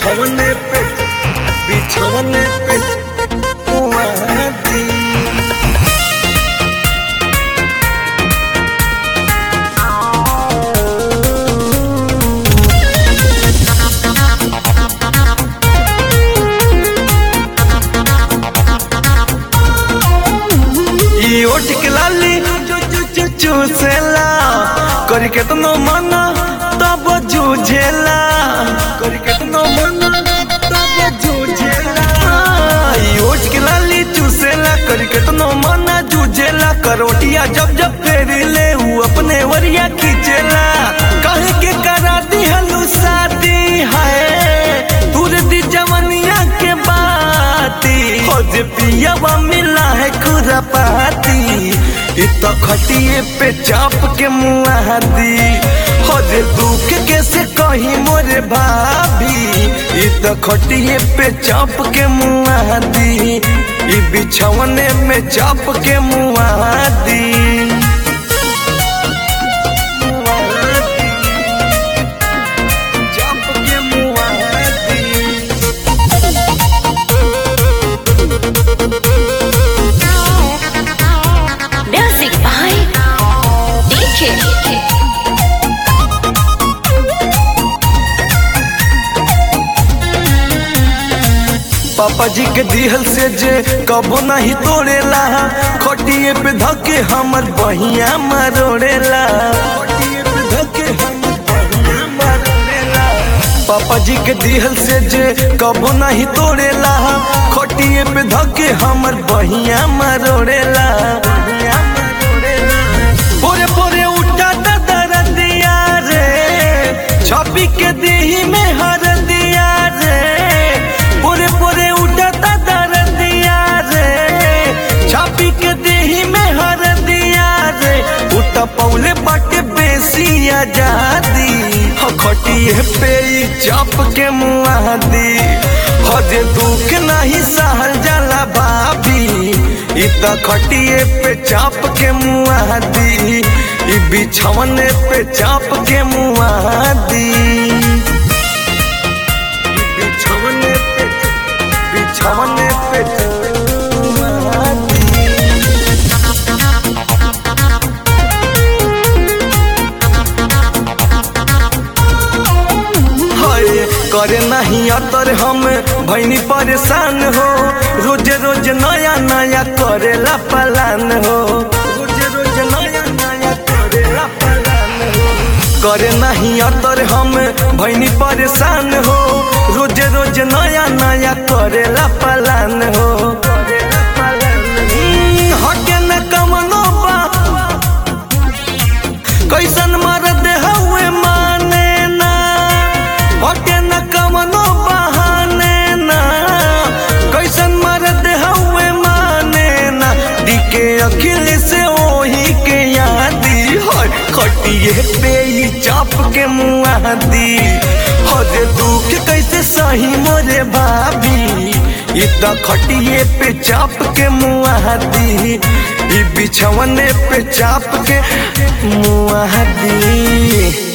बिछौने पे बिछौने पे मुआदी ई ओठ के लाली चू चू चू चूसेला करी केतनो मना तब जूझेला करी केतनो मना तब जूझेला ई ओठ के लाली चूसेला करी केतनो मना जूझेला करोटिया जब जब फेरी ले ऊ अपने वरिया खींचेला कहे के करा दी हलू शादी है दूर दी जवनिया के बाती हो जे पियावा मिला है खुरपाती इ तो खटिए पे चाप के मुआदी हो जे दुख कैसे कही मोरे भाभी इ तो खटिए पे चाप के मुआदी इ बिछौने में चाप के मुआदी चाप के मुआदी Music by DJ. पापा जी के दिहल से जे कबो नहीं तोड़ेला खटिए पे धके हमर बहिया मरोड़ेला खटिए पे धके हमर बहिया मरोड़ेला पापा जी के दिहल से जे कबो नहीं तोड़ेला खटिए पे धके हमर बहिया मरोड़ेला बहिया मरोड़ेला पोरे पोरे उठा दरदिया रे छपी के देही में हर दिया रे पोरे पोरे उठा दरदिया रे छपी के देही में हर दिया रे उठा पौले बाटे बेसी आजादी हो खटिए पे ई चाप के मुआदी हो जे दुख नहीं सहल जाला भाभी इ त खटिए पे चाप के मुआदी इ बिछौने पे चाप के मुआदी इ बिछौने पे बिछौने पे मुआदी हाय करे नहीं अतर हम भैनी परेशान हो रोज रोज नया नया करेला पलान हो रोज रोज नया नया करेला पलान हो करे नहीं अतर हम भैनी परेशान हो रोज रोज नया नया करेला पलान हो करेला पलान हम्म, हटे न कमनो बा कैसन मरद हुए माने ना हटे न कमनो बहाने ना कैसन मरद हुए माने ना दिके अखिल से ओही के यादी हर खटिए पे ही चाप के मुआदी हो जे दुख कैसे सही मोरे भाभी इ त खटिए पे चाप के मुआदी इ बिछौने पे चाप के मुआदी